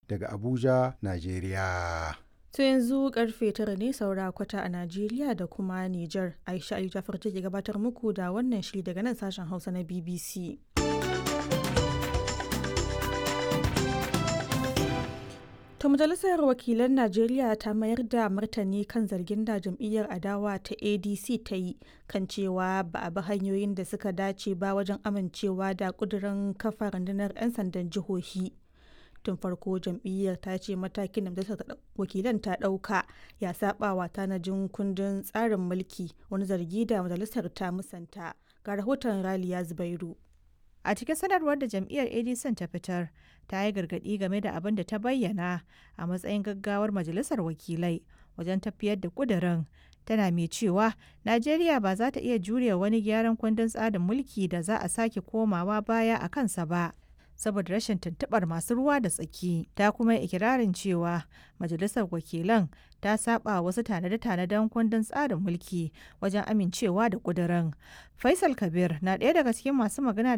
daga Abuja, Najeriya. To yanzu karfe tara ne saura kwata a Najeriya da kuma Nijar. Aisha Ali Jafar take gabatar muku da wannan shiri daga nan sashen Hausa na BBC. To majalisar wakilan Najeriya ta mayar da martani kan zargin da jam'iyyar adawa ta ADC ta yi kan cewa ba a bi hanyoyin da suka dace ba wajen amincewa da kudirin kafa rundunar 'yan sandan jihohi. Tun farko jam'iyyar ta ce matakin da majalisar wakilan ta ɗauka ya saba wa tanajin kundin tsarin mulki wani zargi da majalisar ta musanta. Ga rahoton Raliya Zubairu. A cikin sanarwar da jam'iyyar ADC ta fitar, ta yi gargaɗi game da abin da ta bayyana a matsayin gaggawar majalisar wakilai wajen tafiyar da ƙudurin. Tana mai cewa Najeriya ba za ta iya jure wani gyaran kundin tsarin mulki da za a sake komawa baya a kansa ba. saboda rashin tuntuɓar masu ruwa da tsaki ta kuma ikirarin cewa majalisar wakilan ta saba wasu tanade-tanaden kundin tsarin mulki wajen amincewa da ƙudurin faisal kabir na ɗaya daga cikin masu magana